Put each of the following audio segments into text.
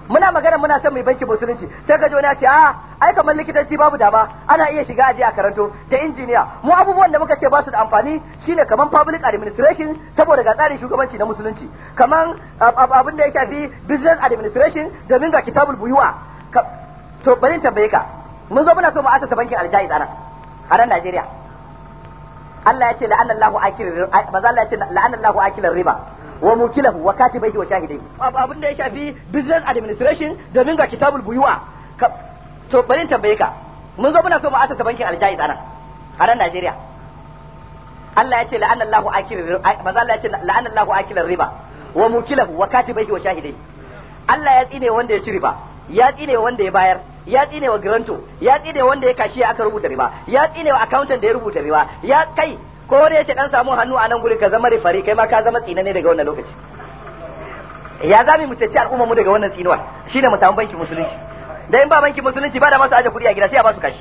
muna magana muna son mai banki musulunci sai ka ji wani ya ce a ai kamar likitanci babu dama ana iya shiga aje a karanto da injiniya mu abubuwan da muka ce ba su da amfani shine kamar public administration saboda ga tsarin shugabanci na musulunci kamar abin da ya shafi business administration domin ga kitabul buyuwa to bari in tambaye ka mun zo muna so mu asasa bankin aljaiz anan a nan Najeriya Allah ya ce la'anna Allahu akil maza Allah ya ce la'anna Allahu akilar riba wa mukilahu wa katibaihi wa shahidaihi abin da ya shafi business administration domin ga kitabul buyuwa to bari in tambaye ka mun zo muna so mu asasa bankin aljaiz anan a nan Najeriya Allah ya ce la'anna Allahu akil maza Allah ya ce la'anna Allahu akilar riba wa mukilahu wa katibaihi wa shahidaihi Allah ya tsine wanda ya ci riba ya tsine wanda ya bayar ya tsine wa granto ya tsine wanda ya kashi aka rubuta riba ya tsine wa accountant da ya rubuta riba ya kai ko wani yace dan samu hannu a nan gurin ka zama rifari kai ma ka zama tsina ne daga wannan lokaci ya zami mu cece al'umma mu daga wannan tsinuwa shine mu samu banki musulunci da in ba banki musulunci ba da masu aje kuɗi a gida sai a ba su kashi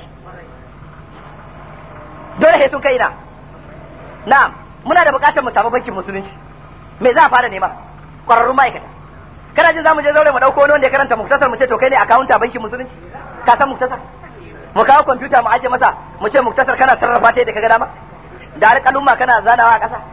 dole sai sun kai na na'am muna da buƙatar mu samu bankin musulunci me za a fara nema ƙwararrun ma'aikata kana jin zamu je zaure mu dauko wani wanda ya karanta muktasar mu ce to kai ne akawunta bankin musulunci ka san muktasar mu kawo kwamfuta mu aje masa mu ce muktasar kana sarrafa ta yadda ka ga dama da alƙalumma kana zanawa a ƙasa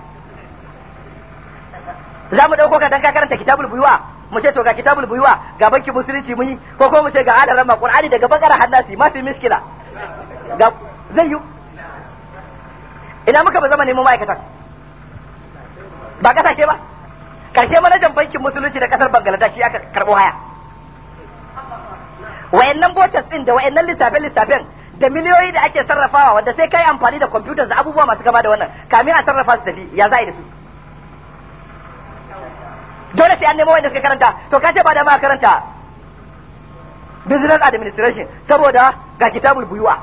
za mu ɗauko ka dan ka karanta kitabul buyuwa mu ce to ga kitabul buyuwa ga bankin musulunci mun yi ko ko mu ce ga adaran ma qur'ani daga bakara hannasi ma fi miskila ga zai yi ina muka ba zama neman ma'aikatan ba kasashe ba karshe manajan bankin musulunci da kasar Bangladesh aka karbo haya wayannan botas din da wayannan lissafe lissafen da miliyoyi da ake sarrafawa wanda sai kai amfani da computers da abubuwa masu gaba da wannan kamin a sarrafa su tafi ya za da su dole sai an nemo wanda suka karanta to ka ce ba da ma karanta business administration saboda ga kitabul buyuwa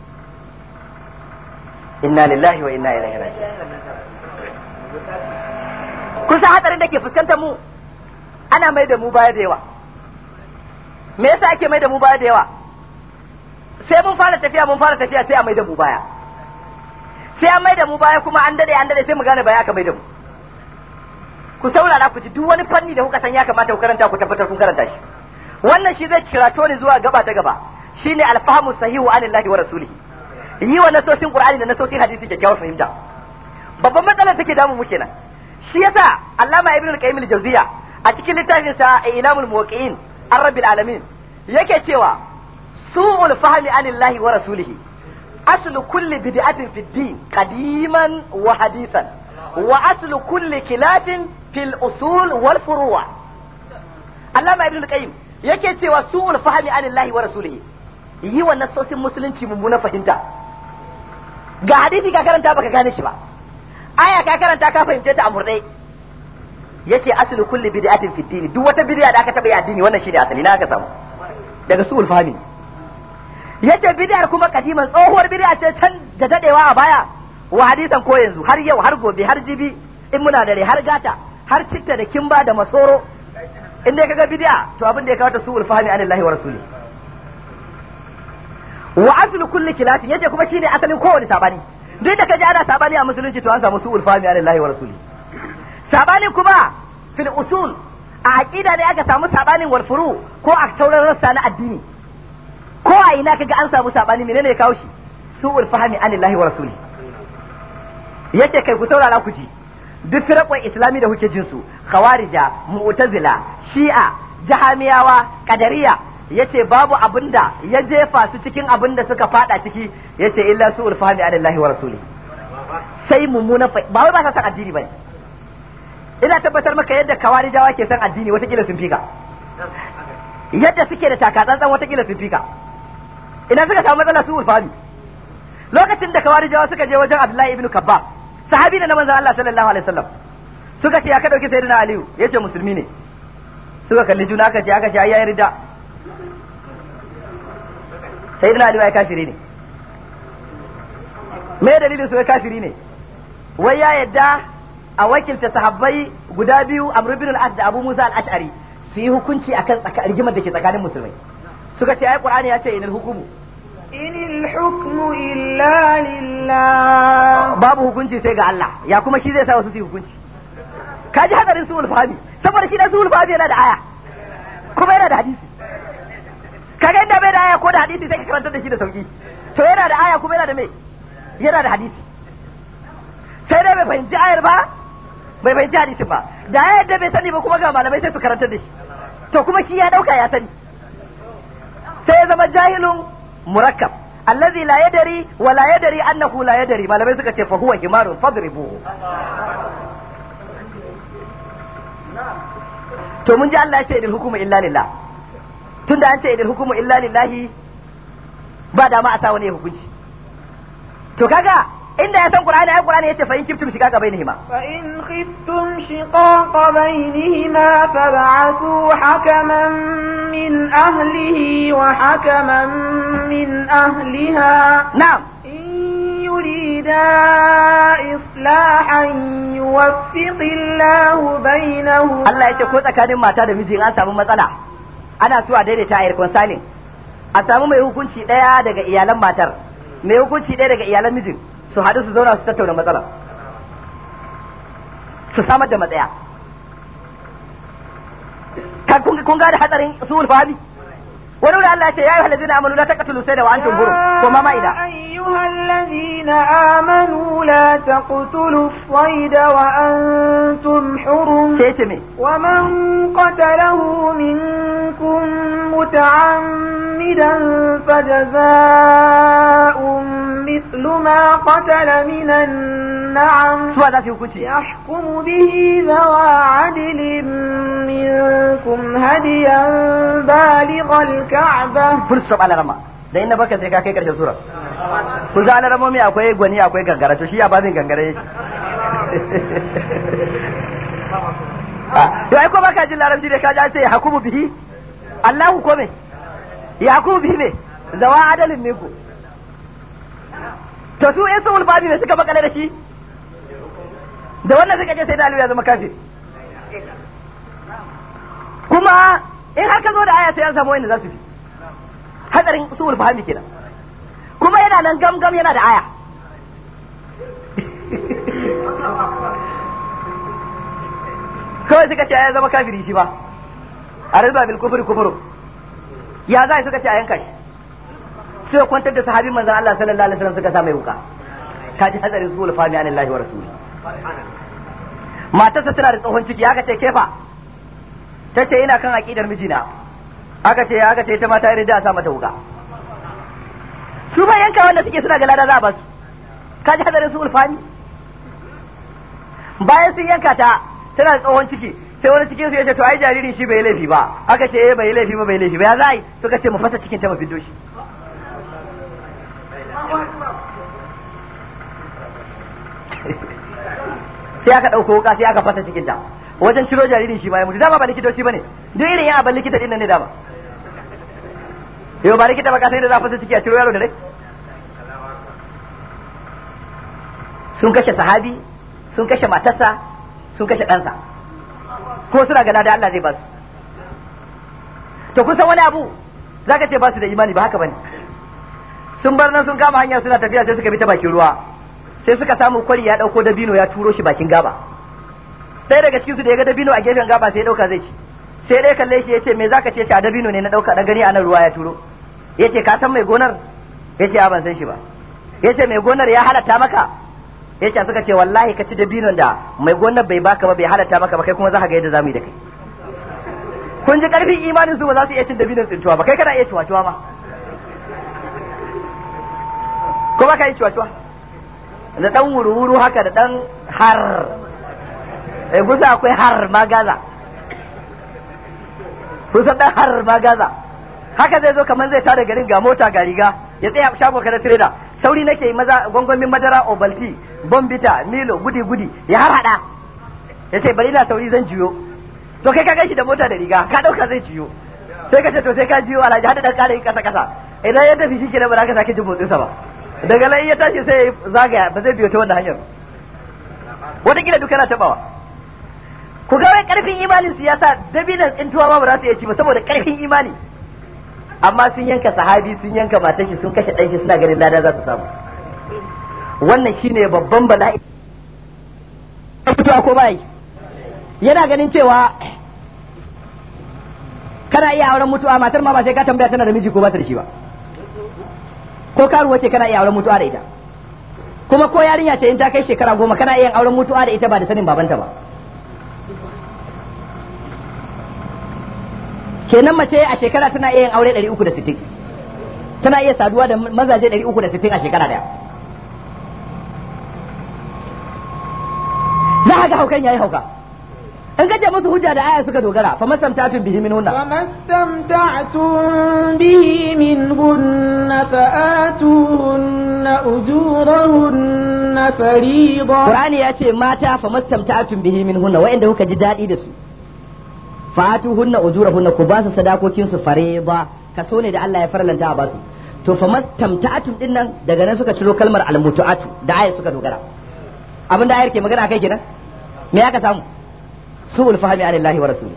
inna lillahi wa inna ilaihi raji'un kun san hatsarin da ke fuskantar mu ana mai da mu baya da yawa me yasa ake mai da mu baya da yawa sai mun fara tafiya mun fara tafiya sai a mai da mu baya sai an mai da mu baya kuma an dade an dade sai mu gane baya aka mai da mu ku saurara ku ji duk wani fanni da kuka san ya kamata ku karanta ku tabbatar kun karanta shi wannan shi zai kirato ni zuwa gaba ta gaba shine alfahamu sahihu anillahi wa rasulihi yi wa nasosin qur'ani da nasosin hadisi kyakkyawar fahimta babban matsalar take damu mu kenan shi yasa Allama Ibn al-Qayyim al-Jawziyya a cikin littafin sa Ilamul Muwaqqi'in Ar-Rabbil Alamin yake cewa su'ul fahmi anillahi wa rasulihi aslu kulli bid'atin fi din qadiman wa hadithan wa aslu kulli kilafin fil usul wal furu' Allama Ibn al-Qayyim yake cewa su'ul fahmi anillahi wa rasulihi yi wa nasosin musulunci mummuna fahimta ga hadisi ka karanta baka gane shi ba aya ka karanta ka fahimce ta a murde yace aslu kulli bid'atin fi dini duk wata bid'a da aka taba yi addini wannan shine asali na aka samu daga su'ul fahmi yace bid'ar kuma kadiman tsohuwar bid'a ce can da dadewa a baya wa hadisan ko yanzu har yau har gobe har jibi in muna dare har gata har citta da kimba da masoro in dai kaga bid'a to abin da ya kawo ta su'ul fahmi anillahi wa rasuli wa aslu kulli kilafin yace kuma shine asalin kowane sabani duk da kaji ana sabani a musulunci to an samu su'ul fahmi anillahi wa rasuli sabani kuma fil usul a aqida ne aka samu sabanin wal furu ko a sauran rassa na addini ko a ina kaga an samu sabani menene ya kawo shi su'ul fahmi anillahi wa rasuli yace kai ku saurara ku ji duk firaqon islami da kuke jin su khawarija mu'tazila shi'a jahamiyawa qadariya yace babu abinda ya jefa su cikin abinda suka fada ciki yace illa su'ul fahmi anillahi wa rasuli sai mummuna ba wai ba sa san addini bane ina tabbatar maka yadda kawarijawa ke san addini watakila sun fika yadda suke da takatsantsan watakila sun fika ina suka samu matsala su ulfami lokacin da kawarijawa suka je wajen abdullahi ibn kabba sahabi ne na manzon Allah sallallahu alaihi wasallam suka ce ya ka dauki sayyidina aliyu yace musulmi ne suka kalli juna aka ce aka ce ayi rida sayyidina aliyu ya kafiri ne me dalilin su ya kafiri ne wai ya yadda a wakilta sahabbai guda biyu Amr ibn al-As da Abu Musa al-Ash'ari su yi hukunci akan rigimar da ke tsakanin musulmai suka ce ai Qur'ani ya ce inal hukumu inil hukmu illa lillah babu hukunci sai ga Allah ya kuma shi zai sa wasu su yi hukunci kaji hadarin su fahmi saboda shi da su fahmi yana da aya kuma yana da hadisi kaga inda bai da aya ko da hadisi sai ka karanta da shi da sauki to yana da aya kuma yana da me yana da hadisi sai dai bai fahimci ayar ba bai fahimci hadisin ba da ayar da bai sani ba kuma ga malamai sai su karanta da shi to kuma shi ya dauka ya sani sai ya zama jahilun murakkab allazi la yadari wa la yadari annahu la yadari malamai suka ce fa huwa himarun fadribuhu to mun ji Allah ya ce idil hukumu illa lillah tunda an ce idil hukumu illa lillahi ba dama a sa wani ya hukunci to kaga inda ya san qur'ani ai qur'ani yace fa in kiftum shiqaqa bainihima فإن خفتم شقاق بينهما فابعثوا حكما من أهله وحكما من أهلها na'am إن يريدا إصلاحا يوفق الله بينهما Allah ya ce ko tsakanin mata da miji in an samu matsala ana so a daidaita a reconciling a samu mai hukunci daya daga iyalan matar mai hukunci daya daga iyalan mijin su haɗu su zauna su tattauna matsala su samar da matsaya Ka- kun kun gane hatsarin suhul fahimi wani wuri Allah ya ce ya yi halazina amanu la taqtulu sayda wa antum hurum ko ma ma'ida يا أيها الذين آمنوا لا تقتلوا الصيد وأنتم حرم sai ce me ومن قتله منكم متعمدا فجزاء مثل ما قتل من النعم suwa za su yi hukunci يحكم به ذوى عدل منكم هديا بالغ الكعبة full stop alarama da inda baka sai ka kai karshen sura kun ga alaramomi akwai gwani akwai gangara to shi ya babin gangara yake Ah, to ai ko baka jin larabci da ka ji an ce hakumu bihi Allahu ko me ya hakumu bihi me zawa adalin minku to su in sun babi me suka bakale da shi da wannan suka ce sai da Aliyu ya zama kafir kuma in har ka zo da aya sai an samu wanda za su fi hatsarin usul fahimi kenan kuma yana nan gamgam yana da aya kawai suka ce ya zama kafiri shi ba a rizba bil kufri kufru ya za suka ce a yanka shi sai kwantar da sahabin manzon Allah sallallahu alaihi wasallam suka sa mai wuka kaji hatsarin usul fahimi anillahi wa rasuli matarsa tana da tsohon ciki aka ce kefa ta ce ina kan aƙidar mijina aka ce aka ce ita ma ta yi da a sa mata wuka su ba yanka wanda suke suna ga lada za a basu ka ji hadarin su ulfani bayan sun yanka ta tana da tsohon ciki sai wani cikin su ya ce to ai jaririn shi bai yi laifi ba aka ce eh bai yi laifi ba bai yi laifi ba ya za a yi suka ce mu fasa cikin ta mu fiddo shi sai aka ɗauko wuka sai aka fasa cikin ta wajen ciro jaririn shi ma ya mutu dama ba likitoci bane duk irin yan abin likita din nan ne dama yau ba likita ba ka sai da za a fasa ciki a ciro yaro da rai sun kashe sahabi sun kashe matarsa sun kashe ɗansa ko suna gana da Allah zai ba su to kun san wani abu zaka ce ba su da imani ba haka bane sun bar nan sun kama hanya suna tafiya sai suka bi ta bakin ruwa sai suka samu kwari ya dauko dabino ya turo shi bakin gaba sai daga cikin su da ya ga dabino a gefen gaba sai ya dauka zai ci sai dai kalle shi yace me zaka ce a dabino ne na dauka dan gani anan ruwa ya turo yace ka san mai gonar yace a ban san shi ba yace mai gonar ya halatta maka yace suka ce wallahi ka ci dabinon da mai gonar bai baka ba bai halatta maka ba kai kuma za ka ga yadda zamu yi da kai kun ji karfin imanin su ba za su iya cin dabinon tsintuwa ba kai kana iya ciwa-ciwa ma ko ba ka yi ciwa-ciwa da dan wuru-wuru haka da dan har eh gusa akwai har magaza kusan dan har magaza haka zai zo kamar zai tada garin ga mota ga riga ya tsaya shago kada trader sauri nake yi maza gwangwamin madara obalti bombita milo gudi gudi ya har hada ya ce bari na sauri zan jiyo to kai ka gashi da mota da riga ka dauka zai jiyo sai ka ce to sai ka jiyo alhaji hada dan kare kasa kasa idan ya tafi shike ba za ka sake jin motsin sa ba daga nan ya tashi sai ya zagaya ba zai biyo ta wannan hanyar wataƙila duka na tabawa ku ga wai karfin imanin su yasa dabinan tsintuwa ma ba za su iya ci ba saboda karfin imani amma sun yanka sahabi sun yanka matar shi sun kashe ɗan shi suna ganin lada za su samu wannan shine babban bala'i fitowa ko bai yana ganin cewa kana iya auren mutuwa matar ma ba sai ka tambaya tana da miji ko ba ta da shi ba ko karuwa ce kana iya auren mutuwa da ita kuma ko yarinya ce in ta kai shekara goma kana iya auren mutuwa da ita ba da sanin babanta ba kenan mace a shekara tana iya yin aure 360 tana iya saduwa da mazaje 360 a shekara daya za ka ga haukan yayi hauka in kace musu hujja da aya suka dogara fa masamtatun bihi min hunna فما استمتعتم به منهن فآتوهن أجورهن فريضة Qur'ani ya ce mata fa mastamta'atun bihi min hunna wa'inda kuka ji daɗi da su fatu hunna ujurahunna ku ba su sadakokin su fariḍa kaso ne da Allah ya farlanta a basu to fa mastamta'atun din nan daga nan suka ciro kalmar almutu'atu da ayat suka dogara abin da ayar ke magana kai kenan me aka samu su'ul fahmi anillahi wa rasuli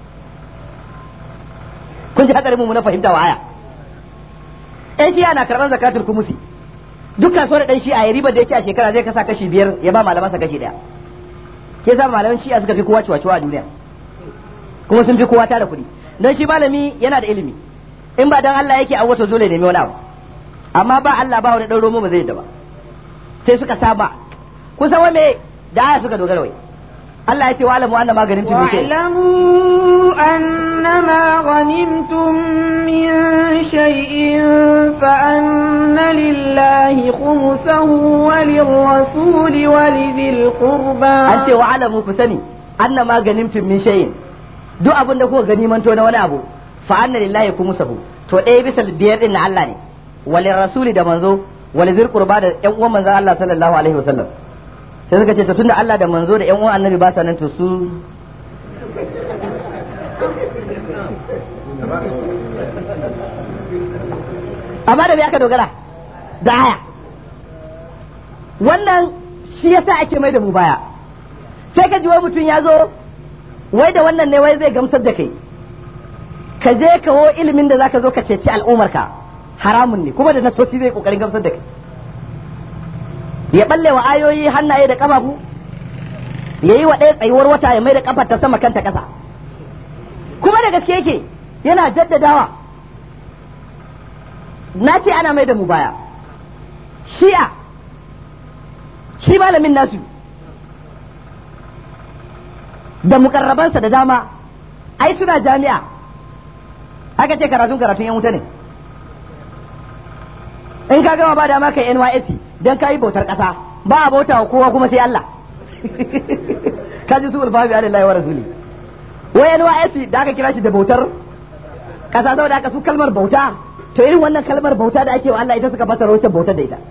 kun ji hadarin mu na fahimta wa aya ɗan shi'a na karɓar zakatul kumusi duk kasuwar ɗan shi'a ya ribar da yake a shekara zai kasa kashi biyar ya ba malamansa kashi ɗaya ke sa malaman shi'a suka fi kowa ciwa a duniya kuma sun fi kowa tara kuɗi don shi malami yana da ilimi in ba dan Allah yake awwato dole nemi wani abu amma ba Allah ba wani ɗan romo ba zai yadda ba sai suka saba kun san me da aya suka dogara wai Allah ya ce wa alamu anna maganin tumi shi واعلموا أنما غنمتم من شيء فأن لله خمسه وللرسول ولذي القربى an ce wa alamu ku sani anna ma ganimtum min shay'in duk abin da kuka ganimanto na wani abu fa anna lillahi kumusahu to ɗaya bisa biyar din na Allah ne walin rasuli da manzo wal zir qurba da ƴan uwan manzon Allah sallallahu alaihi wasallam sai suka ce to tunda Allah da manzo da ƴan uwan annabi ba sa nan to su amma da me aka dogara da aya wannan shi yasa ake mai da mu baya sai ka ji wai mutum ya zo wai da wannan ne wai zai gamsar da kai ka je kawo ilimin da zaka zo ka ceci al'umarka haramun ne kuma da nasosi zai kokarin gamsar da kai ya balle wa ayoyi hannaye da kafafu ya yi wa ɗaya tsayuwar wata ya mai da kafar ta sama kanta ƙasa kuma da gaske yake yana jaddadawa na ce ana mai da mu baya shi'a shi malamin nasu da mukarrabansa da dama ai suna jami'a aka ce karatun karatun yan wuta ne in ka gama ba dama kai NYSC dan ka yi bautar ƙasa ba a bauta wa kowa kuma sai Allah ka ji su ulfabi alillahi wa rasuli wai NYSC da aka kira shi da bautar ƙasa saboda aka su kalmar bauta to irin wannan kalmar bauta da ake wa Allah ita suka fasara wacce bautar da ita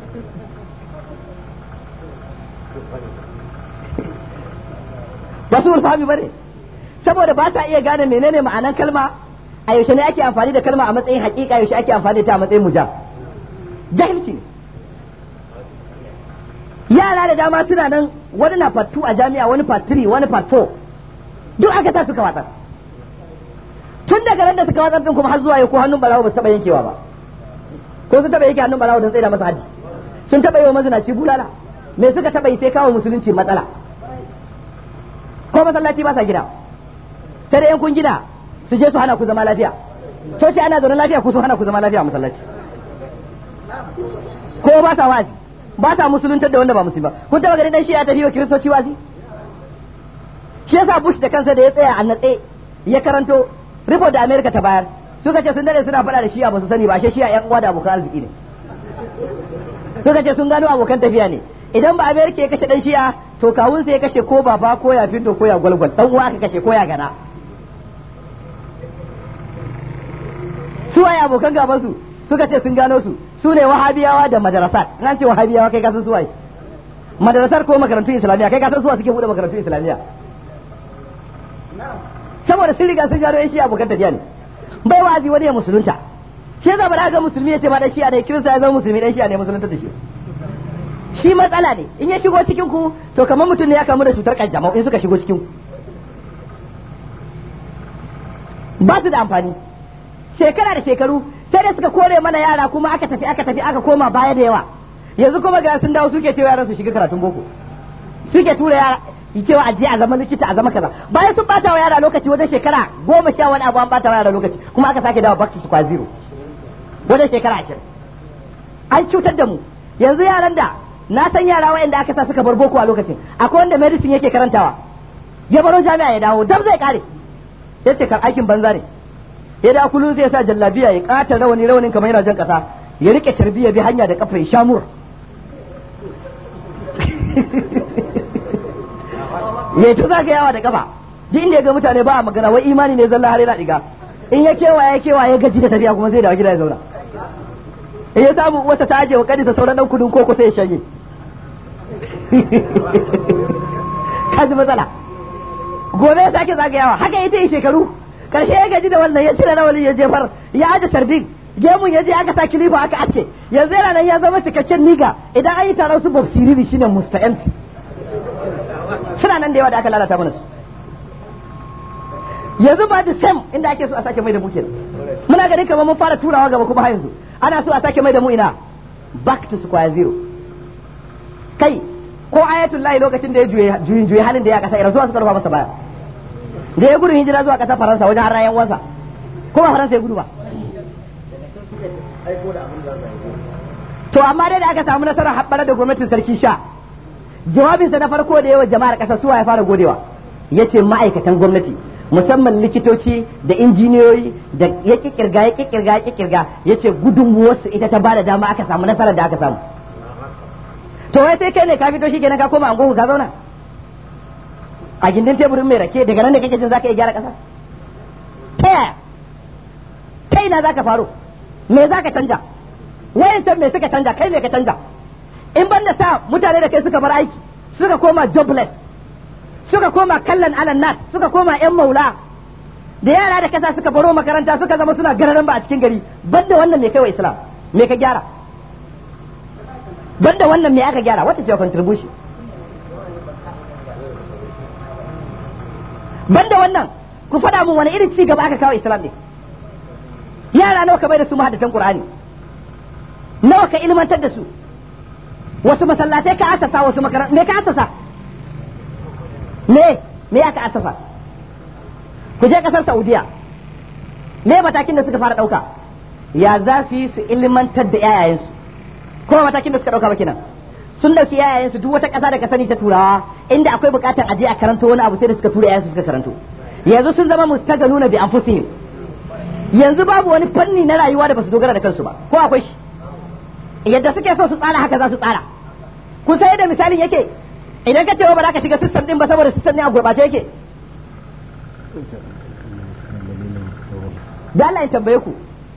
ba su ulfami ba ne saboda ba ta iya gane menene ma'anan kalma a yaushe ne ake amfani da kalma a matsayin hakika yaushe ake amfani da ta a matsayin mujab jahilci ne yara da dama suna nan wani na part 2 a jami'a wani part 3 wani part 4 duk aka sa suka watsar tun daga ran da suka watsar din kuma har zuwa yau ko hannun barawo ba su taba yankewa ba ko su taba yanke hannun barawo don tsaida masa haddi sun taba yi wa mazinaci bulala me suka taba yi sai kawo musulunci matsala ko masallaci ba sa gida sai da yan kun gida su je su hana ku zama lafiya coci ana zaune lafiya ku su hana ku zama lafiya a masallaci ko ba sa wazi ba sa musuluntar da wanda ba musulmi ba kun taba gani dan shi ya tafi wa kiristoci wazi shi yasa Bush da kansa da ya tsaya a natse ya karanto report da America ta bayar suka ce sun dade suna faɗa da shi'a ba su sani ba shi shi'a yan uwa da abokan arziki ne suka ce sun gano abokan tafiya ne idan ba America ya kashe dan shi'a to kawunsa ya kashe ko baba ko ya fito ko ya gwalgwal dan uwa aka kashe ko ya gana su waye abokan gaban su suka ce sun gano su su ne wahabiyawa da madarasat nan ce wahabiyawa kai kasan su waye madarasar ko makarantun islamiyya kai kasan suwa suke bude makarantun islamiyya saboda sun riga sun gano yan shi abokan tafiya ne bai wazi wani ya musulunta shi yasa ba ga musulmi ya ce ma dan shi'a ne kirista ya zama musulmi dan shi'a ne musulunta da shi shi matsala ne in ya shigo cikin ku to kamar mutum ne ya kamu da cutar kanjamau in suka shigo cikin ku ba su da amfani shekara da shekaru sai da suka kore mana yara kuma aka tafi aka tafi aka koma baya da yawa yanzu kuma ga sun dawo suke cewa yaran su shiga karatun boko suke tura yara cewa aje a zama likita a zama kaza bayan sun bata wa yara lokaci wajen shekara goma sha wani abu an bata wa yara lokaci kuma aka sake dawo back to square zero wajen shekara ashirin an cutar da mu yanzu yaran da na san yara wayanda aka sa suka bar boko a lokacin akwai wanda medicine yake karantawa ya baro jami'a ya dawo dam zai kare ya ce kan aikin banza ne ya da kullum zai sa jallabiya ya kata rawani rawanin kamar yana jan kasa ya rike tarbiya bi hanya da kafa ya shamur ya ta zaka yawa da kafa duk inda ya ga mutane ba a magana wai imani ne zalla har yana diga in ya kewa ya kewa ya gaji da tafiya kuma zai dawo gida ya zauna in ya samu wata ta aje wa kadi ta sauran dan kudin koko sai ya shanye kaji matsala gobe ya sake zagayawa haka ita yi shekaru karshe ya gaji da wannan ya cire rawalin ya jefar ya aje sarbin gemun ya je aka sa kilifa aka aske yanzu yana nan ya zama cikakken niga idan an yi taron su bob siriri shine musta MC suna nan da yawa da aka lalata mana su yanzu ba da sam inda ake so a sake mai da mu kenan muna ganin kamar mun fara turawa gaba kuma har yanzu ana so a sake mai da mu ina back to square zero kai ko ayatul lahi lokacin da ya juye juyin juye halin da ya kasa irin zuwa suka rufa masa baya da ya gudun hijira zuwa kasar faransa wajen har rayan wansa ko ba faransa ya gudu ba to amma dai da aka samu nasarar haɓɓar da gwamnatin sarki sha jawabinsa na farko da yawa jama'ar ƙasa suwa ya fara godewa ya ce ma'aikatan gwamnati musamman likitoci da injiniyoyi da ya kikirga ya kikirga ya kikirga ya ce gudunmuwarsu ita ta bada dama aka samu nasarar da aka samu to wai sai kai ne ka fito shi kenan ka koma angogo ka zauna a gindin teburin mai rake daga nan da kake jin zaka iya gyara ƙasa ta yaya kai na zaka faro me zaka canja wayancan me suka canja kai me ka canja in ban da sa mutane da kai suka bar aiki suka koma jobless suka koma kallon alan nas suka koma yan maula da yara da kasa suka baro makaranta suka zama suna gararan ba a cikin gari banda wannan me kai wa islam me ka gyara banda wannan me aka gyara wata ce contribution banda wannan ku faɗa mun wani irin ci gaba aka kawo islam ne yara nawa ka bai da su mahaddatan qur'ani nawa ka ilmantar da su wasu masallatai ka asasa wasu makarantu me ka asasa me me aka asasa ku je kasar saudiya me matakin da suka fara dauka ya za su yi su ilmantar da yayayensu kuma matakin da suka dauka ba kenan sun dauki yayayensu duk wata kasa da ka sani ta turawa inda akwai bukatar aje a karanto wani abu sai da suka tura yayansu suka karanto yanzu sun zama mustaganuna bi anfusihim yanzu babu wani fanni na rayuwa da basu dogara da kansu ba ko akwai shi yadda suke so su tsara haka za su tsara kun sai da misalin yake idan ka ce ba za ka shiga sistem din ba saboda sistem ne a gurbace yake da Allah ya tambaye ku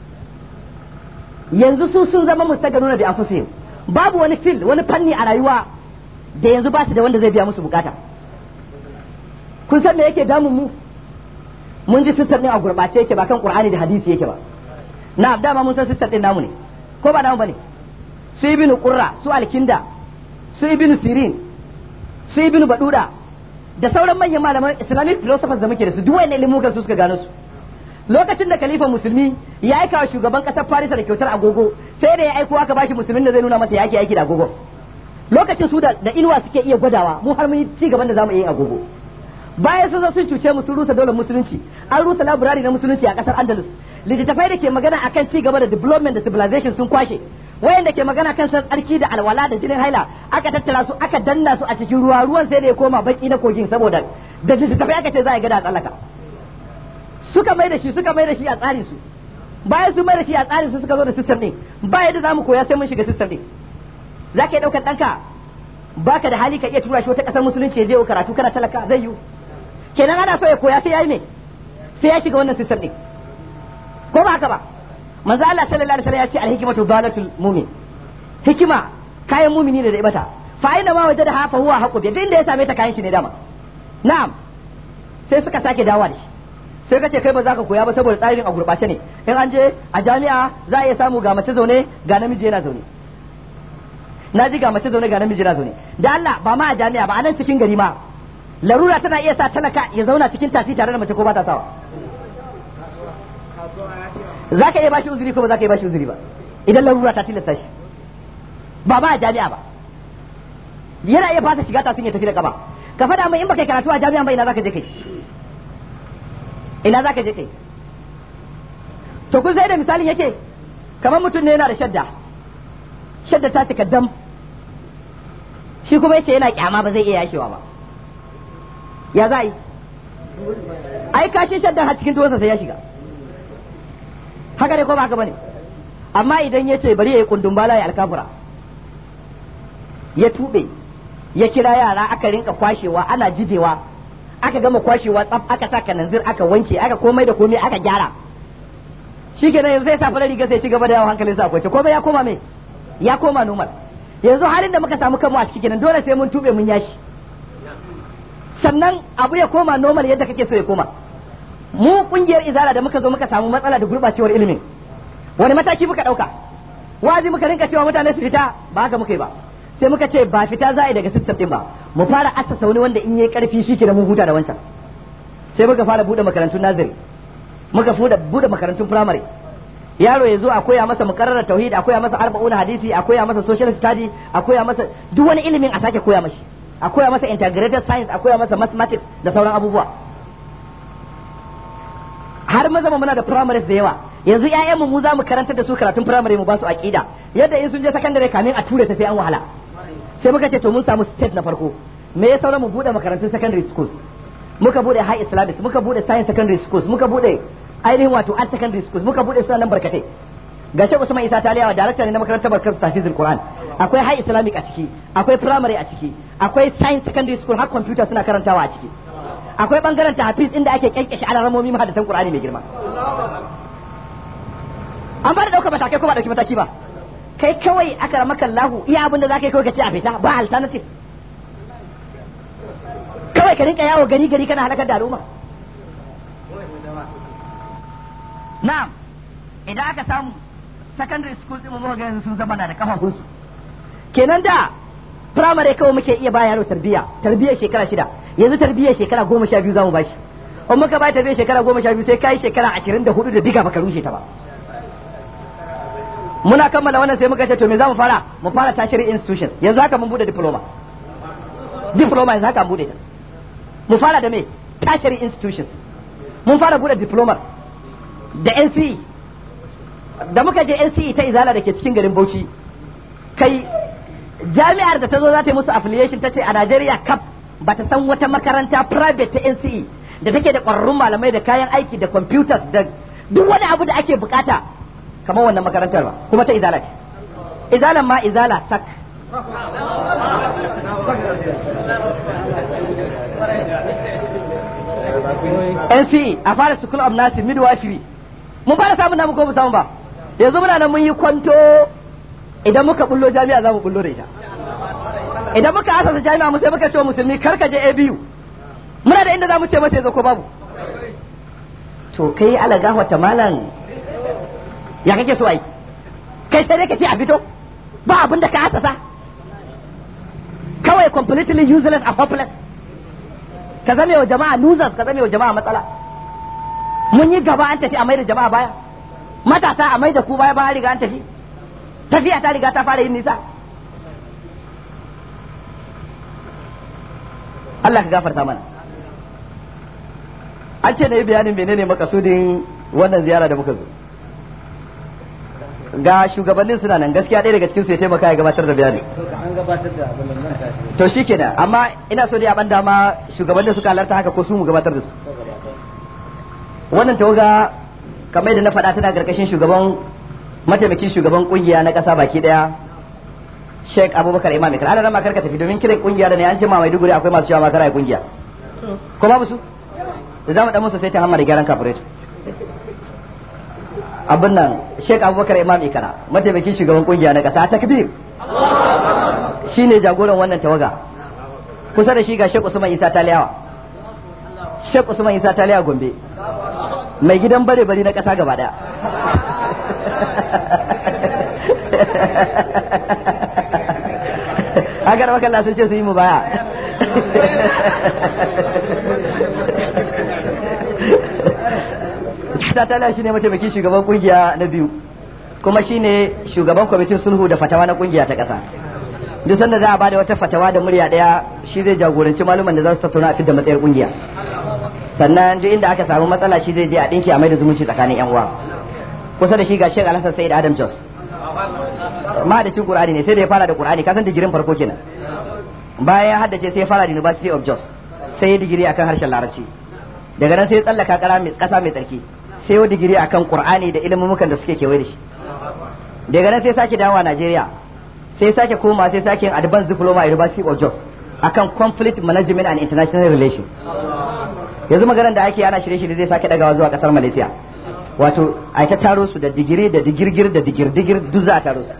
yanzu su sun zama mustaganuna bi anfusihim babu wani fil wani fanni a rayuwa da yanzu ba su da wanda zai biya musu bukata kun san me yake damun mu mun ji sistem din a gurbace yake ba kan qur'ani da hadisi yake ba na dama mun san sistem din namu ne ko ba namu bane su ibn qurra su alkinda su ibn sirin su ibn baduda da sauran manyan malaman islamic philosophers da muke da su duk wayannan ilimukan su suka gano su lokacin da khalifa musulmi ya aika wa shugaban kasar farisa da kyautar agogo sai da ya aiko aka bashi musulmin da zai nuna masa yake aiki da agogo lokacin su da inuwa suke iya gwadawa mu har mun yi ci gaban da zamu yi agogo bayan sun zo sun cuce mu sun rusa daular musulunci an rusa laburari na musulunci a kasar andalus littattafai da ke magana akan ci gaba da development da civilization sun kwashe wayanda ke magana kan san tsarki da alwala da jinin haila aka tattara su aka danna su a cikin ruwa ruwan sai da ya koma baki na kogin saboda da littattafai aka ce za a gada a tsallaka suka mai da shi suka mai da shi a tsari su bayan sun mai da shi a tsari su suka zo da system din ba yadda zamu koya sai mun shiga system din za ka yi ɗaukar ɗanka baka da hali ka iya tura shi wata ƙasar musulunci ya je karatu kana talaka zai yiwu kenan ana so ya koya sai ya yi me sai ya shiga wannan system din ko ba haka ba manzo Allah sallallahu alaihi wasallam ya ce alhikmatu dalatul mu'min hikima kayan mumini ne da ibata fa aina ma wajada ha fa huwa haqqu bi inda ya same ta kayan shi ne dama na'am sai suka sake dawowa da shi sai kace kai ba za ka koya ba saboda tsarin a gurbace ne in an je a jami'a za a iya samu ga mace zaune ga namiji yana zaune na ji ga mace zaune ga namiji yana zaune da Allah ba ma a jami'a ba a nan cikin gari ma larura tana iya sa talaka ya zauna cikin tasi tare da mace ko ba ta sawa za ka iya bashi uzuri ko ba za ka iya bashi uzuri ba idan larura ta tilasta shi ba ba a jami'a ba yana iya fasa shiga tasin ya tafi da kaba ka faɗa min in baka karatu a jami'a ba ina zaka je kai ina zaka je kai to kun sai da misalin yake kamar mutum ne yana da shadda shadda ta cika dam shi kuma yace yana kyama ba zai iya yashewa ba ya za yi ai kashin shaddan har cikin tuwansa sai ya shiga haka ne ko ba haka bane amma idan ya ce bari ya yi kundin bala ya alkafura ya tube ya kira yara aka rinka kwashewa ana jidewa aka gama kwashewa tsaf aka sa kananzir aka wanke aka komai da komai aka gyara shi kenan yanzu sai sa fara riga sai ci gaba da yawan hankalin sa kwace komai ya koma me ya koma normal yanzu halin da muka samu kanmu a ciki kenan dole sai mun tube mun yashi sannan abu ya koma normal yadda kake so ya koma mu kungiyar izala da muka zo muka samu matsala da gurbacewar ilimin wani mataki muka dauka wazi muka rinka cewa mutane su fita ba haka muka yi ba sai muka ce ba fita za a yi daga system din ba mu fara assasa wani wanda in yayi karfi shi ke da mun huta da wancan sai muka fara bude makarantun nazari muka fuda bude makarantun primary yaro ya zo a koya masa mukarrar tauhid a koya masa arba'un hadisi a koya masa social study a koya masa duk wani ilimin a sake koya mashi a koya masa integrated science a koya masa mathematics da sauran abubuwa har maza muna da primaries da yawa yanzu ƴaƴan mu za mu karantar da su karatun primary mu ba su aqida yadda in sun je secondary kamin a ture ta sai an wahala sai muka ce to mun samu state na farko me ya saura mu bude makarantun secondary schools muka bude high islamic muka bude science secondary schools muka bude ainihin wato art secondary schools muka bude su nan barkatai ga Sheikh Usman Isa Taliyawa director ne na makarantar barkar tafizul Qur'an akwai high islamic a ciki akwai primary a ciki akwai science secondary school har computer suna karantawa a ciki akwai bangaren tahfiz inda ake kyankyashe alaramomi mahadatan Qur'ani mai girma an ba da daukar matakai ko ba dauki mataki ba kai kawai aka ramaka Allahu iya abin da zaka yi kawai ka ce a fita ba alternative kawai ka rinka yawo gari gari kana halakar da al'umma na'am idan aka samu secondary school din mu ga sun zama da kafafunsu kenan da primary kawai muke iya ba yaro tarbiyya tarbiyyar shekara shida yanzu tarbiyyar shekara goma sha biyu za mu bashi in muka ba tarbiyyar shekara goma sha biyu sai kai shekara ashirin da hudu da biga baka rushe ta ba muna kammala wannan sai muka ce to me za mu fara mu fara tertiary institutions yanzu haka mun bude diploma diploma yanzu haka mun bude ta mu fara da me tertiary institutions mun fara bude diploma da NCE da muka je NCE ta izala da ke cikin garin Bauchi kai jami'ar da ta zo za ta yi musu affiliation ta ce a Najeriya kap ba ta san wata makaranta private ta NCE da take da ƙwararrun malamai da kayan aiki da computers da duk wani abu da ake bukata kamar wannan makarantar ba kuma ta izala ce izalan ma izala sak NCE a fara school of nursing midwifery mun fara samun namu ko mu samu ba yanzu muna nan mun yi kwanto idan muka bullo jami'a za mu bullo da ita idan muka asasa jami'a mu sai muka ce musulmi kar ka je ABU muna da inda za mu ce mata yazo ko babu to kai ala gahwata malam ya kake so ai kai sai dai ka ce a fito ba abin da ka asasa kawai completely useless and hopeless ka zame wa jama'a losers ka zame wa jama'a matsala mun yi gaba an tafi a mai da jama'a baya matasa a mai da ku baya ba riga an tafi tafiya ta riga ta fara yin nisa Allah ka gafarta mana an ce na yi bayanin menene makasudin wannan ziyara da muka zo ga shugabannin suna nan gaskiya ɗaya daga cikin su ya taimaka ya gabatar da bayani to shi kenan amma ina so dai a ban dama shugabannin suka halarta haka ko su mu gabatar da su wannan tawaga kamar yadda na faɗa tana karkashin shugaban mataimakin shugaban kungiya na ƙasa baki ɗaya Sheikh Abubakar Imam Ikra ana ma karka tafi domin kiran kungiya da ne an ce ma Maiduguri akwai masu cewa ma kara kungiya ko babu su da zamu dan musu sai ta hamma da gyaran kafiret abin nan Sheikh Abubakar Imam Ikra mataimakin shugaban kungiya na ƙasa takbir shine jagoran wannan tawaga kusa da shi ga Sheikh Usman Isa Taliyawa Sheikh Usman Isa Taliyawa Gombe mai gidan bare bari na ƙasa gaba daya agar makalla sun ce su yi mu baya ta tala shi ne mataimakin shugaban kungiya na biyu kuma shi ne shugaban kwamitin sulhu da fatawa na kungiya ta ƙasa duk sanda za a bada wata fatawa da murya daya shi zai jagoranci maluman da za su tattauna a fidda matsayar kungiya sannan duk inda aka samu matsala shi zai je a dinki a mai da zumunci tsakanin yan uwa kusa da shi ga Sheikh Alhassan Said Adam Jos ma da cin Qur'ani ne sai da ya fara da Qur'ani ka san digirin farko kenan bayan ya haddace sai ya fara da University of Jos sai ya digiri akan harshen Larabci daga nan sai ya tsallaka kasa mai tsarki sai ya digiri akan Qur'ani da ilimin da suke kewaye da shi daga nan sai sake dawowa Najeriya sai sake koma sai sake yin advanced diploma a University of Jos akan conflict management and international relations yanzu maganar da ake ana shirye-shirye zai sake dagawa zuwa kasar Malaysia wato a ta taro su da digiri da digirgir da digirdigir duk za a taro su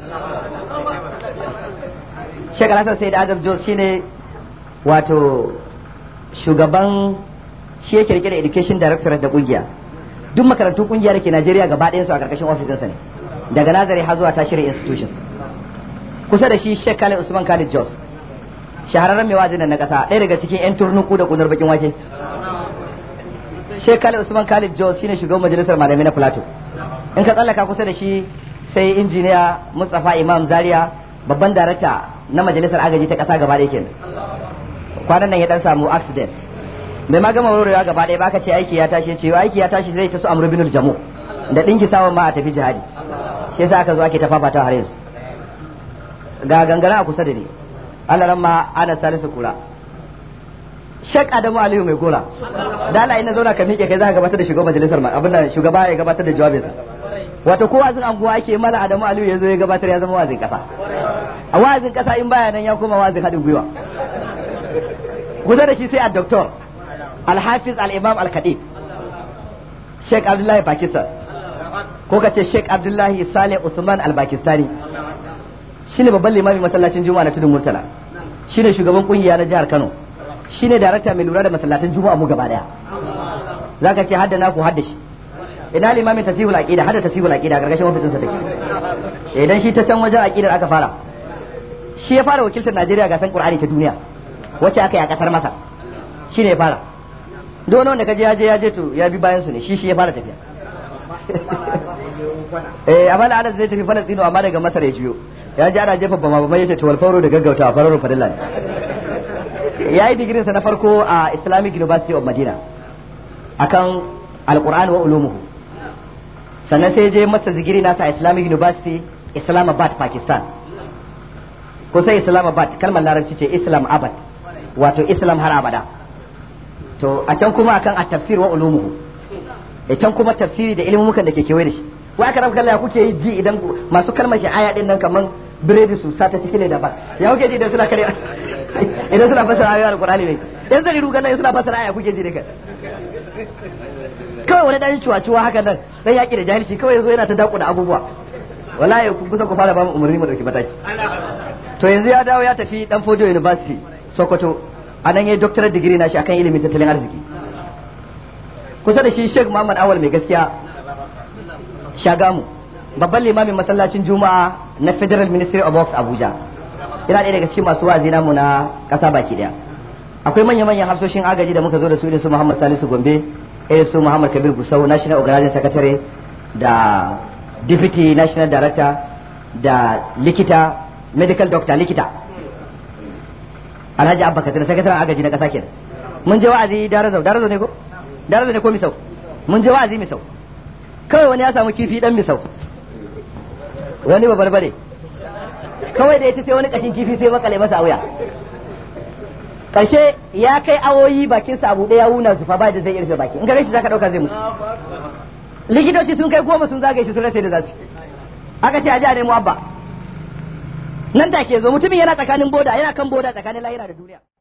Sheikh Alhassan Said Adam Jos shine wato shugaban shi yake rike da education director da kungiya duk makarantun kungiya da ke Najeriya gaba ɗayan su a karkashin ofisinsa ne daga nazari har zuwa tashirin institutions kusa da shi Sheikh Khalid Usman Khalid Jos shahararren mai wazin na kasa ɗaya daga cikin 'yan turnuku da kunar bakin wake Sheikh Khalid Usman Khalid Jos shine shugaban majalisar malamai na Plateau in ka tsallaka kusa da shi sai injiniya Mustapha Imam Zaria babban darakta na majalisar agaji ta kasa gaba ɗaya kenan kwanan nan ya dan samu accident bai ma gama warwarewa gaba ɗaya ba ka ce aiki ya tashi ce aiki ya tashi zai ta su amru binul jamu da dinki sawan ma a tafi jihadi shi yasa aka zo ake ta fafata har yanzu ga gangara a kusa da ni Allah ran ma ana salisu kura Shek Adamu Aliyu mai gora da Allah ina zauna ka miƙe kai za ka gabatar da shugaban majalisar ma abin da shugaba ya gabatar da jawabinsa wato ko wazin anguwa ake mala Adamu Aliyu ya zo ya gabatar ya zama wazin kasa a wazin kasa in baya nan ya koma wazin haɗin gwiwa kusa da shi sai a doktor Al-Hafiz Al-Imam Al-Khatib Sheikh Abdullahi Pakistan ko ka ce Sheikh Abdullahi Saleh Usman Al-Pakistani shine babban limamin masallacin Juma'a na Tudun Murtala shine shugaban kungiya na jihar Kano shine darakta mai lura da masallatan Juma'a mu gaba daya zaka ce hadda naku hadda shi ina limamin tasihul aqida hadda tasihul aqida gargashin ofisin sa take idan shi ta can wajen aqidar aka fara shi ya fara wakiltar Najeriya ga san Qur'ani ta duniya wacce aka yi a kasar Masar shine ya fara duk wani wanda kaje ya je ya je to ya bi bayan su ne shi shi ya fara tafiya eh amma da zai tafi Falastinu amma daga Masar ya jiyo ya ji ana jefa bama bama yace to walfauro da gaggautawa fararo fadilla ne ya yi digirin sa na farko a Islamic University of Madina akan Al-Qur'an wa ulumuhu sannan sai je masa digiri nasa a Islamic University Islamabad Pakistan ko sai Islamabad kalmar larabci ce Islam abad wato Islam har abada to a can kuma akan at-tafsir wa ulumuhu da can kuma tafsiri da ilmumukan da ke kewaye da shi wa aka rafa ya kuke yi ji idan masu kalmar shi aya din nan kaman biredi su sata cikin ne daban ya kuke ji idan suna kare idan suna fasara ayoyin alqur'ani ne idan zai ruga nan suna fasara aya kuke ji da kai kawai wani dan ciwa-ciwa haka nan dan yaki da jahilci kawai yazo yana ta daku da abubuwa wallahi ku kusa ku fara ba mu umarni mu dauki mataki to yanzu ya dawo ya tafi dan Fodio University Sokoto a nan yayi doctorate degree na shi akan ilimin tattalin arziki kusa da shi Sheikh Muhammad Awal mai gaskiya Shagamu babban limamin masallacin Juma'a na Federal Ministry of Works Abuja yana ɗaya daga cikin masu wa'azi namu na ƙasa baki ɗaya akwai manya-manyan hafsoshin agaji da muka zo da su irin su Muhammad Salisu Gombe irin su Muhammad Kabir Gusau National Organizing Secretary da Deputy National Director da likita medical doctor likita Alhaji Abba Kadir sakataren agaji na ƙasa kenan mun je wa'azi Darazau Darazau ne ko Darazau ne ko Misau mun je wa'azi Misau kawai wani ya samu kifi dan Misau wani ba barbare kawai da ya ci sai wani kashin kifi sai makale masa wuya karshe ya kai awoyi bakin sa abu ya wuna zufa ba da zai irfe baki in ka gashi zaka dauka zai mutu likitoci sun kai goma sun zagaye shi sun rasa da za su aka ce a ji a nemo abba nan da ke zo mutumin yana tsakanin boda yana kan boda tsakanin lahira da duniya